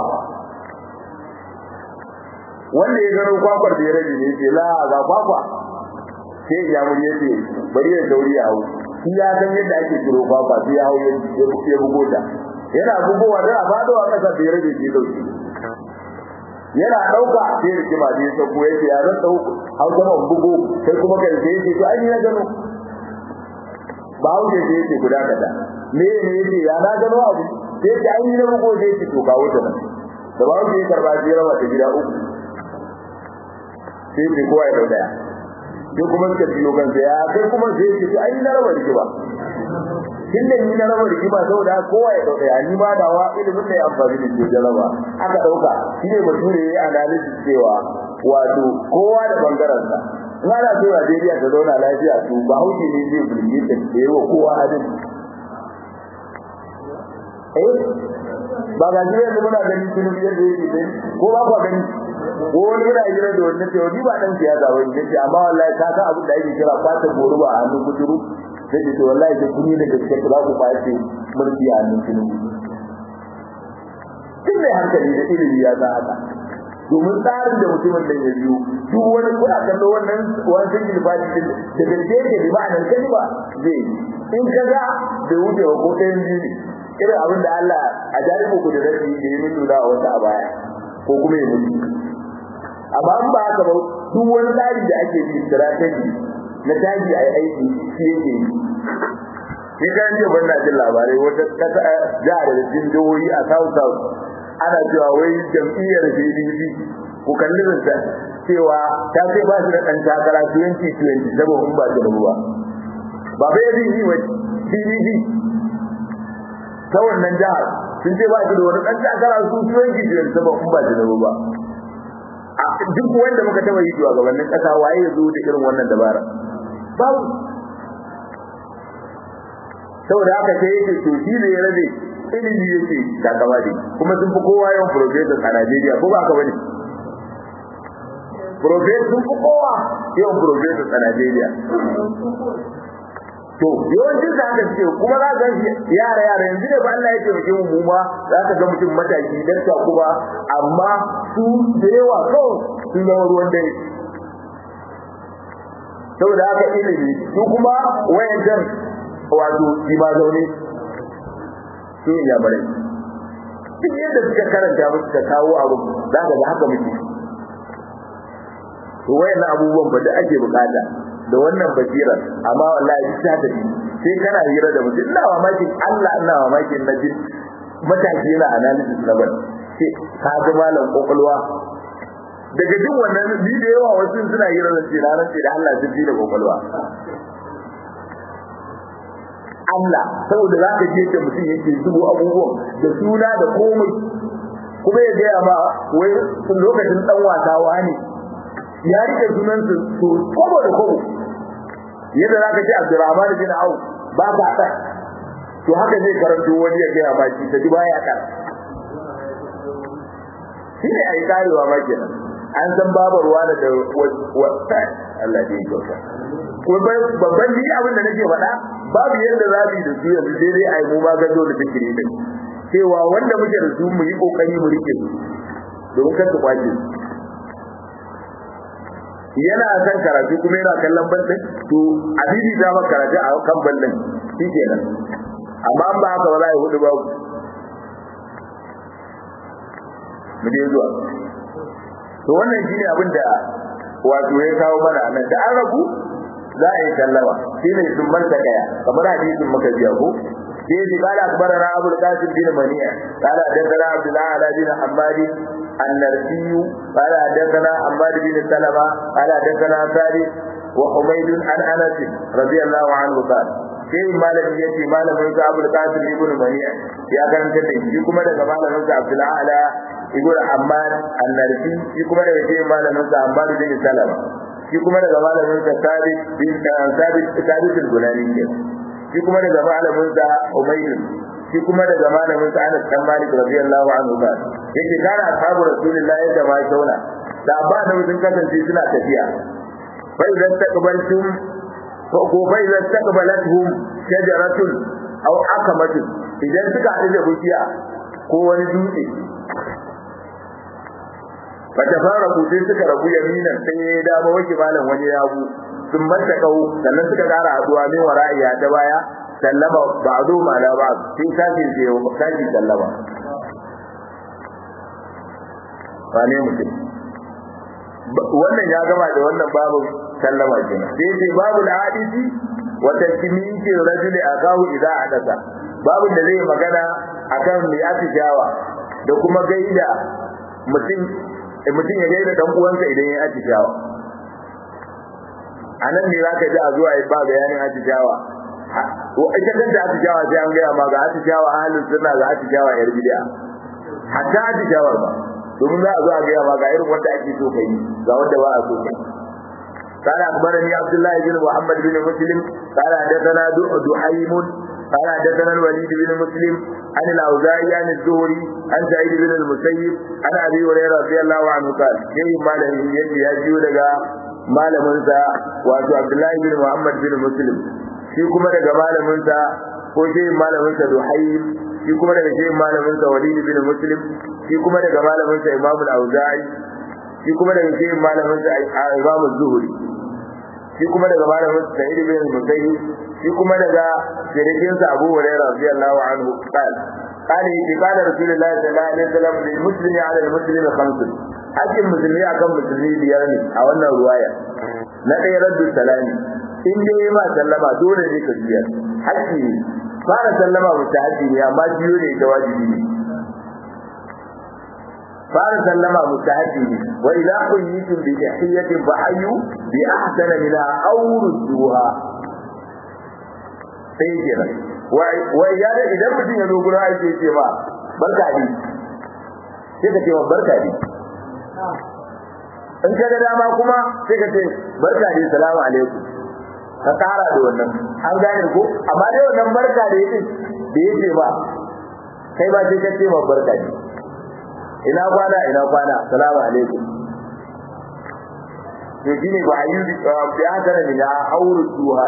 wanda ya gano kwakwar da ya rage ne ce la ga kwakwa sai ya muri ya ce bari ya dauri ya hau shi ya san yadda ake kiro kwakwa sai ya hau ya bugo ta yana bugowa da fado a kasa da ya rage shi dauki yana dauka sai rikima da ya sauko ya ce ya zan dau hau sama bugo sai kuma kai sai ya ce to ai ni na gano ba hau sai ya ce guda kada me ne ya ce ya na gano abu sai ya ce ai ni na bugo sai ya ce to kawo ta nan da ba hau sai ya karba sai ya raba ta gida uku sai ce kowa ya dau daya sai kuma suka biyo kansa ya kai kuma sai ce to ai na raba rigima tun da ni na raba rigima saboda kowa ya dau daya ni ma da wa ilimin da ya amfani da ke jaraba aka dauka shi ne bature ya analysis cewa wato kowa da bangaren sa in ana so Najeriya ta zauna lafiya to ba hauke ne zai bulge ta da yawa kowa adin eh ba ga jiya da muna ganin tunubi yadda yake dai ko ba ku gani ko wani yana jira da wannan cewa ni ba dan siyasa ba ne ce amma wallahi ka san abin da ake kira fatan goro ba a hannun kuturu sai ce wallahi da kuni da gaske za ku kwace mulki a hannun tunubi duk mai hankali da ilimi ya san haka domin tsarin da mutumin da ya biyo duk wani kuna kallo wannan wancan gilfaji din da gaske ke bi ma'anar kalma zai in ka ga da wuce wa ko ɗayan biyu ne irin abin da Allah a jaribu ku da rabi da ya nuna a wata a baya ko kuma ya mutu amma in ba haka ba duk wani tsari da ake bi strategy na taji a aiki shi yake yi sai kan je ban na jin labarai wata kasa jihar da cikin jihohi a south south ana cewa wai jam'iyyar PDP ku kalli zanta cewa ta ce ba shi da ɗan takara 2020 saboda in ba ta da ruwa ba bai yi wa PDP ta wannan jihar sun ce ba shi da wani ɗan takara su 2020 saboda in ba ta da ruwa duk wanda muka taba yi zuwa gabanin kasa waye ya zo da irin wannan dabara babu saboda haka sai yake to shi ne ya rabe ilimi yake takama ne kuma sun fi kowa yawan professors a Najeriya ko ba ka bane professors sun fi kowa yawan professors a Najeriya to yawancin da haka suke kuma za ka yara yara yanzu da ba Allah ya taimake mu mu ma za ka ga mutum mataki dakta kuma amma su da yawa kawai sun zama ruwan dare saboda haka ilimi su kuma wayancan wato shi ba zaune su ne ya bare duk yadda suka karanta musu ka kawo abu za ka ga haka muke to wayannan abubuwan ba da ake bukata da wannan basirar amma wallahi ta da sai kana hira da mutum ina mamakin Allah ina mamakin na jin mataki yana analysis na ban sai ka ga malam kokolwa daga jin wannan ni da yawa wasu suna hira da ce ranar ce da Allah sun ji da kokolwa Allah saboda za ka je da mutum yake zubo abubuwan da suna da komai kuma ya gaya ma wai lokacin dan wasa wani ya rike sunan su kobo da kobo yadda zaka ce Abdurrahman bin Auf ba ka da to haka zai karanto wani ya gaya ma shi ta ji baya ka shi ne ai karewa ma kenan an san babarwa da da Allah ya yi kyauta babban ni abin da nake faɗa babu yadda za mu yi da su yanzu sai dai a yi mu ma gado da zikiri din cewa wanda muke da su mu yi kokari mu rike su domin kar su kwace yana son karatu kuma yana kallon bandin to a bibi ta maka karatu a kan bandin shi kenan amma an ba haka ba za a yi hudu babu mu je zuwa to wannan shine abin da wato ya kawo mana nan da an rabu za a yi sallama shine sun manta kaya kamar hadisin muka biya ko sai ji kala akbarana abu qasim bin mani'a kala hadathana abdullah ala bin hammadi النرسي قال حدثنا حماد بن سلمة قال حدثنا ثابت وحميد عن انس رضي الله عنه قال sai malamin yace malamin sa Abdul Qasim ibn Mani'a ya karanta da shi kuma daga malamin sa Abdul Ala ibn Ammar an-Narsi shi kuma daga shi malamin sa Ammar bin Salama shi kuma daga malamin sa Thabit bin Thabit Thabit al-Bunani shi kuma daga malamin sa Umayr shi kuma daga malamin sa Anas bin Malik radiyallahu anhu ba yake kana ashabu Rasulullah yadda ma shauna da ba da sun kasance suna tafiya fa idan taqbaltum ko fa idan taqbalathum shajaratun aw akamatun idan suka haɗu da bishiya ko wani dutse fa tafaraku sai suka rabu yaminan sai ya dama wake malam wani yabu sun manta kau sannan suka ƙara haɗuwa min wara'iya ta baya sallama ba'du ma la ba'd sai kaji sai kaji sallama wane mutum wannan ya gama da wannan babu sallama kenan sai sai babu al-hadisi wa tasmiyati rajuli akahu idza hadasa babu da zai magana akan mai atishawa da kuma gaida mutum mutum ya gaida dan uwansa idan ya atishawa anan ne zaka ji a zuwa ba bayanin atishawa ita kanta atishawa sai an gaya ma ga atishawa ahalin sunna ga atishawa yar bid'a hatta atishawa ba domin za a zo a gaya ma ga irin wanda ake so kai ga wanda ba a so kai قال أخبرني عبد الله بن محمد بن مسلم قال حدثنا دحيم قال حدثنا الوليد بن مسلم عن الأوزاعي عن الزهري عن سعيد بن المسيب عن أبي هريرة رضي الله عنه قال شيء ما له يجي يجي لك ما له منسى وعبد الله بن محمد بن مسلم shi kuma daga malaminsa ko shehin malaminsa Duhaym shi kuma daga shehin malaminsa Walid bin Muslim shi kuma daga malaminsa Imam al-Auza'i shi kuma daga shehin malaminsa Imam az-Zuhri shi kuma daga malaminsa Sa'id bin Musayyib shi kuma daga shirikinsa Abu Hurairah radiyallahu anhu qala قال قال رسول الله صلى الله عليه وسلم للمسلم على المسلم خمس hakkin musulmi akan musulmi biyar ne a wannan ruwaya na ɗaya raddu salami in dai ma sallama dole ne ka biya hakki ne fara sallama musta hakki ne amma biyo ne ta wajibi ne fara sallama musta hakki ne wa idza quyitum bi tahiyatin fa hayyu bi ahsana minha aw rudduha sai kenan wa ya da idan mutum ya zo gurin aiki ce ma barka ne sai ka ce ma barka ne in ka ga dama kuma sai ka ce barka ne salamu alaikum ka kara da wannan an gane ko amma dai wannan barka da yake da yake ba kai ba sai ka ce ma barka ne ina kwana ina kwana salamu alaikum to shine ba ayu bi hadara min auru duha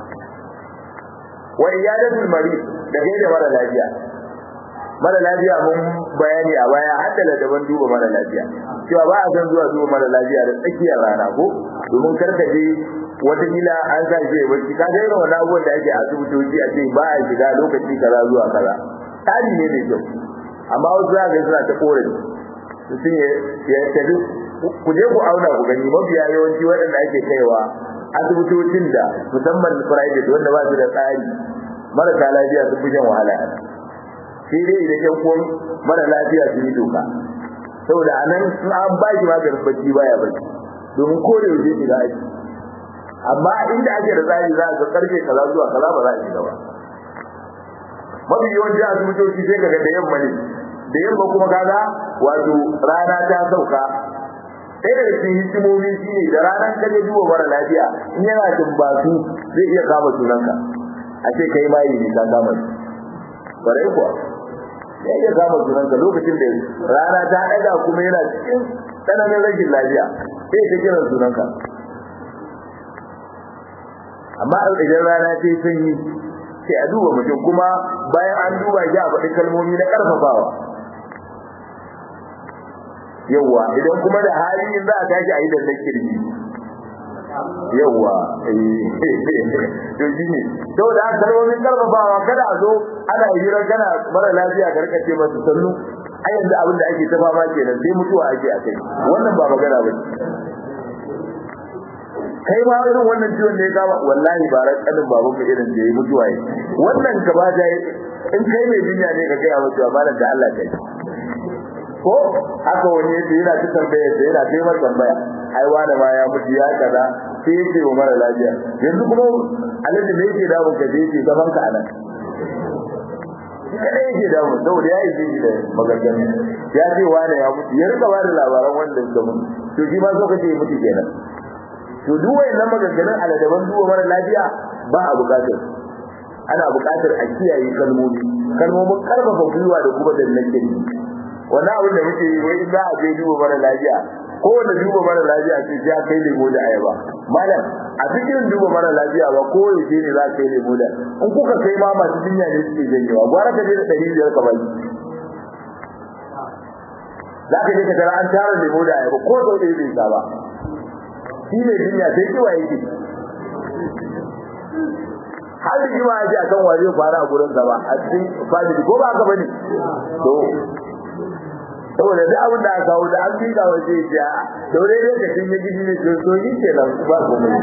wa iyadatul marid da gaida mara lafiya mara lafiya mun bayani a baya har da daban duba mara lafiya cewa ba a san zuwa duba mara lafiya da tsakiyar rana ko domin karka je wata kila an sa shi ya barci ka ga irin wannan abubuwan da ake a asibitoci a ce ba a shiga lokaci kaza zuwa kaza tsari ne mai kyau amma wasu za ga suna ta korafi mutum ya tafi ku je ku auna ku gani mafiya yawanci waɗanda ake kaiwa asibitocin da musamman private wanda ba su da tsari marasa lafiya sun fi shan wahala sai dai idan yan kuwan mara lafiya su yi doka saboda a nan in an ba shi maganin bacci baya bacci domin ko da yaushe shiga aiki amma inda ake da tsari za a ga karfe kaza zuwa kaza ba za a shiga ba mafi yawanci asibitoci sai kaga da yamma ne da yamma kuma kaga wato rana ta sauka ɗaya daga cikin hikimomi shine da ranar ka je duba mara lafiya in yana tumbatu zai iya kama sunanka a ce kai ma yi ka kama shi kwarai kuwa zai iya kama sunanka lokacin da rana ta ɗaga kuma yana cikin tsananin rashin lafiya sai ka kira sunanka amma idan rana ta yi sanyi sai a duba mutum kuma bayan an duba shi a faɗi kalmomi na ƙarfafawa yawwa idan kuma da hali in za a tashi a yi da kirji yawwa to shi ne to da kalmomin karfafawa kada a zo ana hira kana mara lafiya ka rika ce masa sannu a yanzu abin da ake ta fama kenan sai mutuwa ake a kai wannan ba magana ba kai ma irin wannan ciwon da ya kama wallahi ba ran kanin baban mu irin da ya mutuwa yi wannan ka ba da in kai mai jinya ne ka gaya mutuwa malam da Allah kai ko haka wani yace yana ta tambaya sai yana ta mai tambaya ai wani ma ya mutu ya kaza sai yake wa mara lafiya yanzu kuma alaji ne yake dawo ka je yake gaban ka anan kada yake dawo saboda ya yi shi da maganganu ya ce wani ya mutu ya rika bada labaran wanda suka mutu to shi ma so kace ya mutu kenan to duk wayannan maganganun aladaban duwa mara lafiya ba a bukatar ana bukatar a kiyaye kalmomi kalmomin karfafa gwiwa da kuma da nake wani abin da muke yi wai za a je duba mara lafiya ko wanda duba mara lafiya ce ya kai lemo da ayaba malam a cikin duba mara lafiya ba ko yaushe ne za ka kai lemo da in kuka kai ma masu jinya ne suke janyewa gwara ka je da ɗari biyar ka baki za ka je ka tara an tara lemo da ayaba ko sau ɗaya bai sa ba shi ne jinya sai kiwa yake har da jima ya ce akan waje fara a gurin ba a cikin family ko ba haka bane to saboda duk abin da aka kawo da an fi ga waje ya to dai dai ka tinye gidi ne to so yi ke nan ba ko mai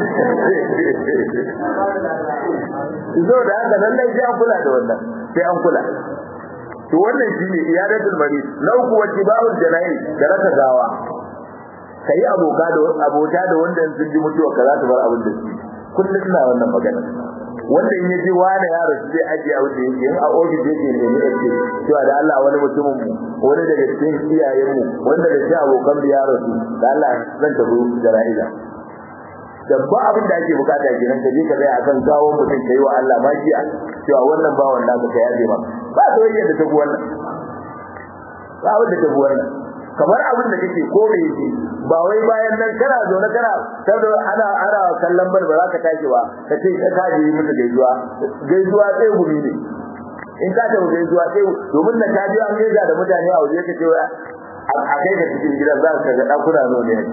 zo da haka nan dai sai an kula da wannan sai an kula to wannan shine iyadatul marid na uku wa tibawul janayi da raka gawa kai aboka da abota da wanda sun ji mutuwa ka za su bar abin da su kullum ina wannan magana wanda in yaji wani ya rasu zai ajiye abin da yake in a ofis yake ne ne yake cewa da Allah wani mutumin mu wani daga cikin iyayen mu wanda da shi abokan mu ya rasu da Allah zan tafi jana'iza da ba abin da ake bukata kenan ka je ka tsaya akan gawo mutum kai wa Allah magiya cewa wannan ba wannan ka yaje ma ba soyayya da tafi wannan ba abin da tafi wannan kamar abin da kake ko me yake ba wai bayan nan kana zo na kana saboda ana ana kallon bar ba za ka tashi ba ka ce ka kaje yi mata gaisuwa gaisuwa sai gumi ne in ka tafi gaisuwa sai domin na ka an gaisa da mutane a waje ka ce a kai ka cikin gidan za ka ga dakuna zo ne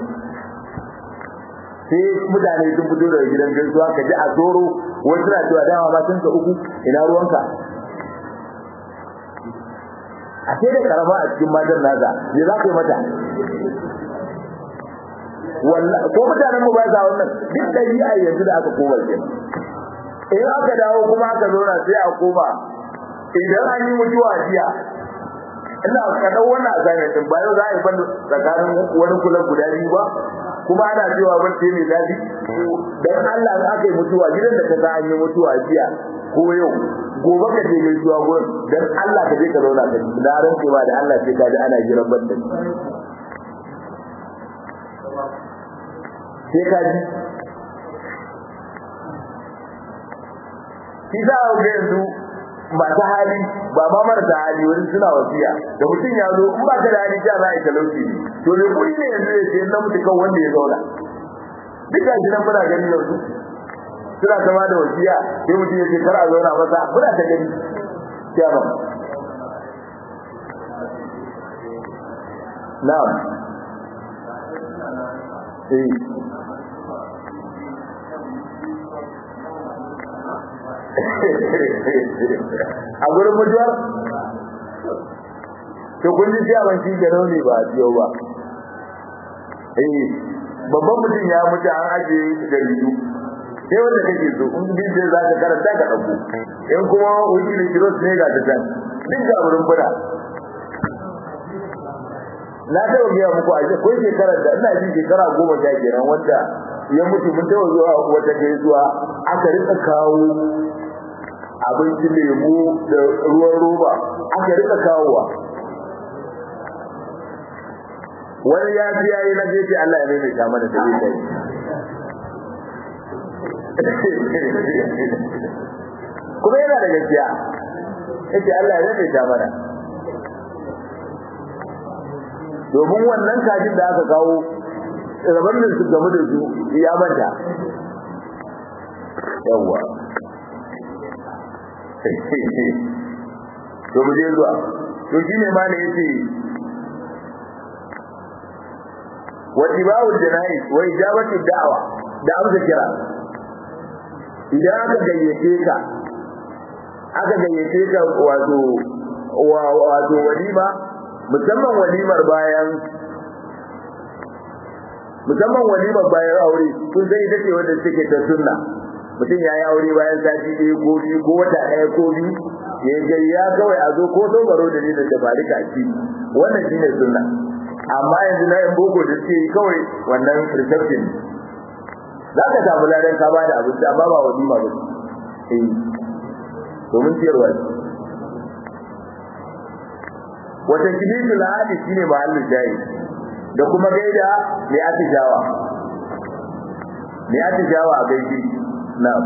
sai mutane sun fito daga gidan gaisuwa ka ji a tsoro wasu na cewa dama ma sun ka uku ina ruwanka a sai da karama a cikin matan nasa me za ka yi mata wallahi ko mutanen mu ba sa wannan duk dabi'a yanzu da aka koma ke in aka dawo kuma aka zauna sai a koma idan an yi mutuwa jiya ina ka dau wannan assignment din bayan za a yi banda tsakanin wani kula guda biyu ba kuma ana cewa bacci mai daɗi dan Allah in aka yi mutuwa gidan da ka sa an yi mutuwa jiya ko yau gobe ka je gaisuwa gurin dan Allah ka je ka zauna ka ji da ran ba da Allah sai ka ji ana jiran banda sai ka ji shi za a ga yanzu masu hali ba ma marasa hali wani suna wasiya da mutum ya zo in ba ka da hali ja za a yi talauci ne to me kuɗi ne yanzu ya ce na mutu kan wanda ya zauna duk ga shi nan muna gani yanzu suna zama da wasiya sai mutum ya ce kar a zauna masa muna ta gani kiyama na'am eh a gurin mutuwar to kun ji ciyawan shi da rauni ba a ciyo ba eh babban mutum ya mutu an ajiye jaridu sai wanda kake so in bi sai za ka karanta ka dauko in kuma wuce ne kiro ne ga ta tan duk ga wurin bura na taɓa biya muku a ko shekarar da ina jin shekara goma sha kenan wanda ya mutu mun taɓa zuwa wata gaisuwa aka rika kawo abinci lemu da ruwan roba aka rika kawowa wani ya fi yayi na jefi Allah ya maimaita mana da zai kuma yana da gaskiya yace Allah ya maimaita mana domin wannan kajin da aka kawo rabannin su game da su ya manta yawwa to mu je zuwa to shine ma ne yace wa tibawul janaiz wa ijabatu da'wa da amsa kira idan aka gayyace ka aka gayyace ka wato wato walima musamman walimar bayan musamman walimar bayan aure kun sai ita ce wanda take ta sunna mutum ya yi aure bayan sati ɗaya ko biyu ko wata ɗaya ko biyu ya gayya kawai a zo ko so baro da ne da bari kaki wannan shine sunna amma yanzu na yan boko da suke yi kawai wannan reception za ka samu ladan ka ba da abinci amma ba walima ba eh domin ciyarwa ce wata kilitu lahadi shine mahallin jayi da kuma gaida mai atishawa mai atishawa a gaishe na'am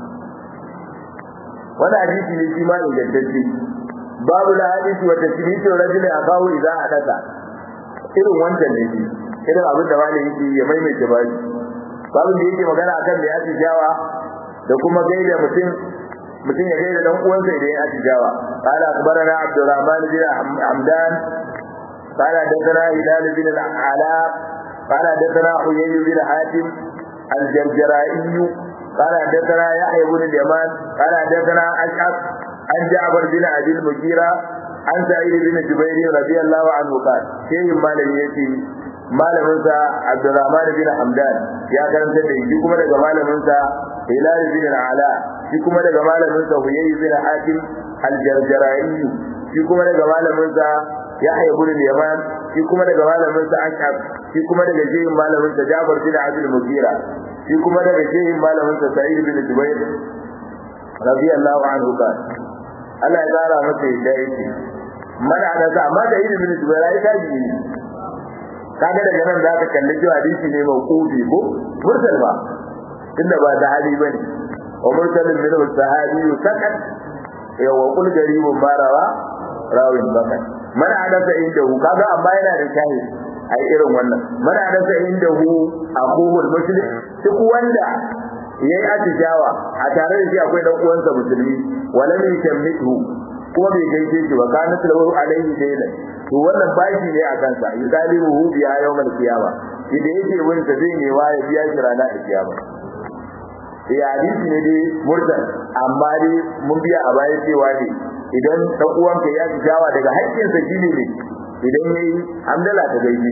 wani hadisi ne shi ma ingantacce babu la hadisi wa tasbitu rajulin akahu idza hadatha irin wancan ne shi irin abin da wani yake ya maimaita ba shi babu da yake magana akan da ya tijawa da kuma gaida mutum mutum ya gaida dan uwansa idan ya tijawa qala akhbarana abdurrahman bin hamdan qala hadathana hilal bin al-ala qala hadathana huyay bin hatim al-jarjarai قال حدثنا يحيى بن اليمان قال حدثنا اشعث عن جعفر بن ابي المغيرة عن سعيد بن جبير رضي الله عنه قال شيء مالك يتي malamin sa Abdurrahman bin Hamdan ya karanta da shi kuma daga malamin sa Hilal bin Ala shi kuma daga malamin sa Huyay bin Hatim al-Jarjarai shi kuma daga malamin sa Yahya ibn al-Yaman shi kuma daga malamin sa Ashab shi kuma daga shehin malamin sa Jabir bin Abdul Mughira shi kuma daga shehin malamin sa Sa'id bin Jubair radiyallahu anhu kan Allah ya tsara masa yadda yake mana da sa amma da ibn Jubair ai tabi ne kaga daga nan zaka kalli cewa hadisi ne mauqufi ko mursal ba inda ba sahabi bane wa mursalin min sahabi sakat ya wa qul garibun barawa rawin bakat man hadasa indahu kaga amma yana da shahid ai irin wannan man hadasa indahu aqul muslim duk wanda yayi atishawa a tare da shi akwai dan uwansa musulmi wala min tammitu kuma bai gaishe shi ba kana lahu alaihi daylan to wannan bashi ne a kansa yudalihu biya yawmal qiyama idan yake wani sa zai ne ya biya shi ranar kiyama eh hadisi ne dai murdan amma dai mun biya a baya cewa ne idan dan uwanka ya ji jawa daga haƙƙinsa shine ne idan yayi hamdala ta gaishe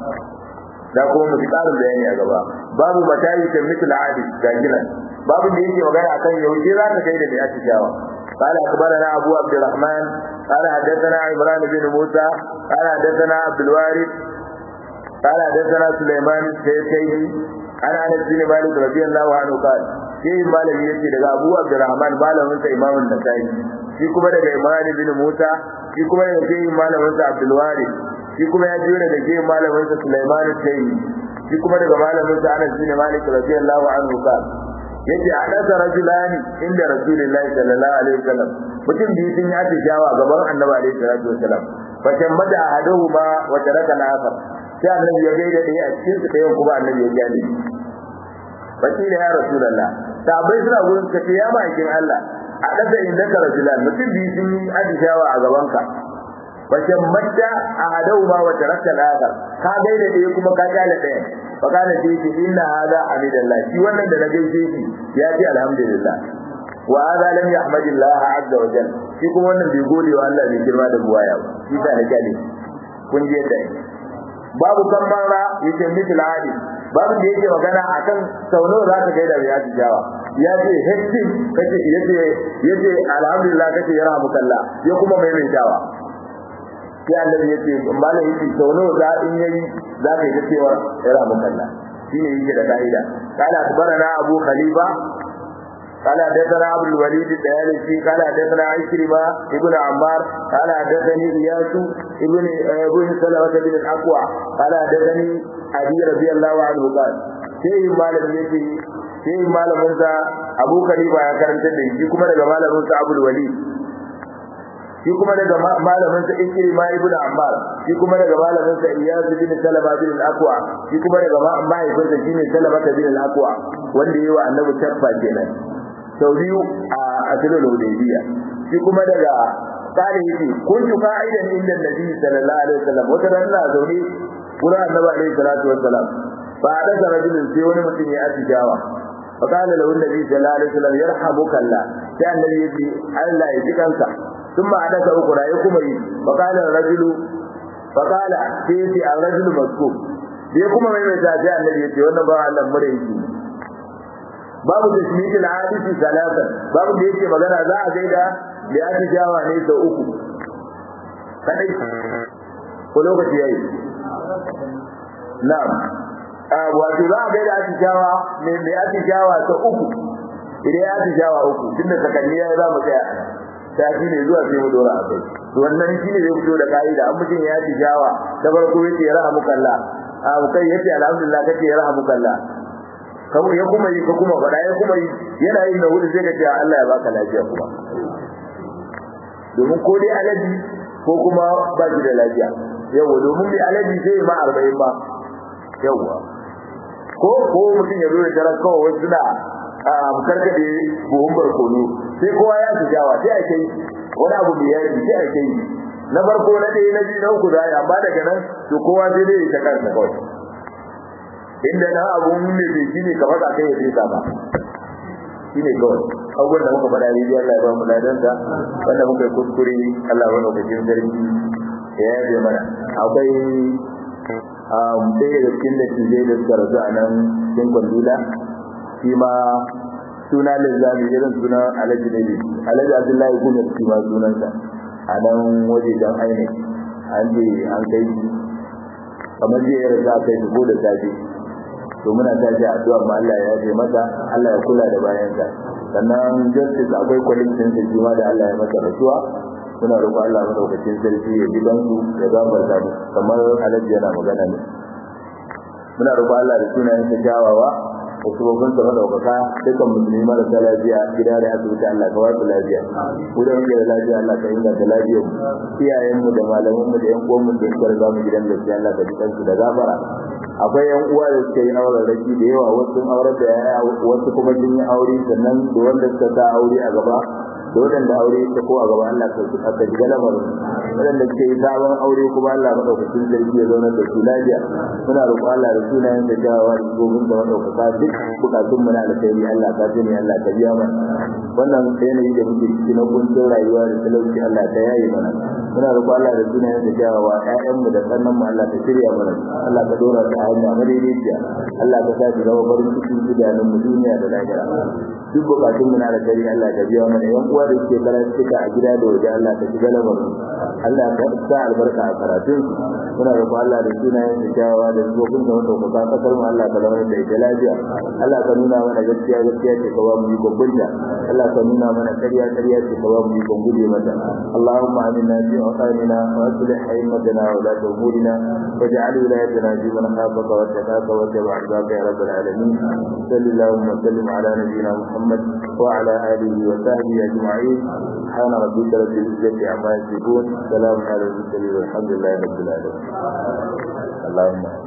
da kuma mu ji ƙarin bayani a gaba babu matayi ta mitul adi ga gilan babu da yake magana akan yaushe za ta kai da ya ci jawa قال أخبرنا أبو عبد الرحمن قال حدثنا عمران بن موسى قال حدثنا عبد الوارث قال حدثنا سليمان السيسيني عن انس بن مالك رضي الله عنه قال شيء مالك يجي daga Abu Abdurrahman malamin sa Imam An-Nasa'i shi kuma daga Imran bin Musa shi kuma daga shehin malamin sa Abdul Warith shi kuma ya jiyo daga shehin malamin sa Sulaiman al-Sayyid shi kuma daga malamin sa Anas bin Malik radiyallahu anhu qala yace hadasa rajulani inda rasulullahi sallallahu alaihi wasallam mutum biyu sun yi shawa gaban annabi alaihi salatu wasallam fa shammada ahaduhuma wa taraka al-akhar sai annabi ya gaida ɗaya a cikin su ɗayan kuma annabi ya gane fakila ya rasulullah sahabbai suna gurin ka ce ya ma'aikin Allah a ɗaga inda ka rasulan mutum biyu sun yi atishawa a gabanka fa shammada ahaduhuma wa taraka al-akhar ka gaida ɗaya kuma ka kyale ɗayan fakana sai ce inna hada hamidallah shi wannan da na gaishe shi ya ce alhamdulillah wa hada lam yahmadillah azza wa jalla shi kuma wannan bai gode wa Allah bai girma da buwaya ba shi ta da kyale kun je da babu kan mara yake mitul hadi babu da yake magana akan sau nawa za ka gaida bai yaji jawa ya ce hekti kace yace yace alhamdulillah kace ya rahmukallah ya kuma maimaitawa sai annabi yace malam yace sau nawa za in yayi za ka yi cewa ira mukalla shine yake da kaida qala akbarana abu khalifa قال حدثنا عبد الوليد الديالسي قال حدثنا عكرمة ابن عمار قال حدثني إياس ابن ابن سلمة بن الأقوى قال حدثني أبي رضي الله عنه قال شيء ما لم يجي شيء ما لم ينسى أبو خليفة يا كرم تدري كما daga malamin sa Abdul Walid shi kuma daga malamin sa Ikrima ibn Ammar shi kuma daga malamin sa Iyas bin Salama bin al-Aqwa shi kuma daga mahaifinsa shine Salama bin al-Aqwa wanda yayi wa Annabi tabba kenan sau biyu a asilul hudaybiya shi kuma daga kare yake kuntu qa'idan inda nabi sallallahu alaihi wasallam wata ran na zaune gurin annabi alaihi salatu wassalam fa hadasa rajulun sai wani mutum ya atijawa fa qala lahu nabi sallallahu alaihi wasallam yarhamuka Allah sai annabi yace Allah ya ji kansa ثم حدث أخرى يكم فقال الرجل فقال سيتي الرجل مسكوب يكم من يتابع النبي يتي وانا بقى الله مريكي babu tasmitul hadisi salatan babu da yake magana za a gaida da ya tijawa ne da uku kadai ko lokaci yayi na'am a wato za a gaida tijawa ne da ya tijawa ta uku idan ya tijawa uku tunda sakanni ya za mu tsaya sati ne zuwa sai mu dora a kai to wannan shine zai fito da kaida an mutum ya tijawa ta farko yace rahmukallah a kai yace alhamdulillah kace rahmukallah kawo ya kuma yi ka kuma faɗa ya kuma yi yana yin da hudu sai ka ce Allah ya baka lafiya kuma domin ko dai alaji ko kuma ba shi da lafiya yawa domin dai alaji zai ma arba'in ba yawa ko ko mutum ya zo da tarar kawai wasu suna karkade buhun barkono sai kowa ya fi jawa sai a kai wani abu mai yaji sai a kai na farko na ɗaya na biyu na uku za a yi amma daga nan to kowa sai dai ya ta kansa kawai inda na abun ne bai shi ne kamar a kai ya fesa ba shi ne kawai abubuwan da muka faɗa rijiya Allah ya ba mu ladansa wanda muka yi kuskure Allah ya lokacin sarki ya yaje mana akwai ɗaya da cikin da tijai da suka rasu a nan cikin kwandula shi ma suna lizzami irin suna alhaji ne alhaji abdullahi kuma shi ma sunansa a nan waje don aini an je an kai kamar jiya ya rasu a kai ko da safe to muna tashi addu'a ma Allah ya yaje masa Allah ya kula da bayansa sannan justice akwai kwalitin sa shi ma da Allah ya masa rasuwa muna roƙon Allah madaukakin sarki ya ji bansu ya gafarta mu kamar alaji yana magana ne muna roƙon Allah da sunayen sa kyawawa da sabobin sa madaukaka dukkan musulmi marasa lafiya gida da asibiti Allah ka wasu lafiya mu da muke da lafiya Allah ka inganta lafiyar mu iyayen mu da malaman mu da yan uwan mu da suka riga mu gidan gaskiya Allah ka ji kansu da gafara akwai yan uwa da suka yi auren raki da yawa wasu sun aurar da yaya wasu kuma sun yi aure sannan da wanda suka sa aure a gaba da waɗanda aure ta ko a gaba Allah ka su aka shiga lamarin waɗanda suke yi sabon aure kuma Allah madaukakin sarki ya zauna da su lafiya muna roƙon Allah da sunayen da jawawa da gobin da madaukaka duk bukatun mu na alkhairi Allah ka sani Allah ka biya mana wannan yanayi da muke ciki na kuncin rayuwa da talauci Allah ta yaye mana muna roƙon Allah da sunayen da jawawa ƴaƴan mu da sannan mu Allah ka shirya mana Allah ka dora ta hanya madaidaiciya Allah ka sa su zama farin cikin idanun mu duniya da lahira duk bukatun mu na alkhairi Allah ka biya mana yan uwa da suke karantuka a gida da waje Allah ka shiga lamarin Allah ka sa albarka a karatun muna roƙon Allah da sunayen da kyawawa da zubin da wanda ku ka kasar mu Allah ka zama da ita lafiya Allah ka nuna mana gaskiya gaskiya ce ka ba mu yi gobbinta Allah ka nuna mana ƙarya ƙarya ce ka ba mu yi gode mata Allahumma aminna fi awqanina wa aslih haymatana wa la umurina waj'al wilayatina fi man khafaka wa taqaka wa tabi'a ridaka ya rabbal alamin sallallahu wa sallim ala nabiyyina Muhammad wa ala alihi wa sahbihi ajma'in سبحان ربك رب العزة عما يصفون سلام على المرسلين والحمد لله رب العالمين اللهم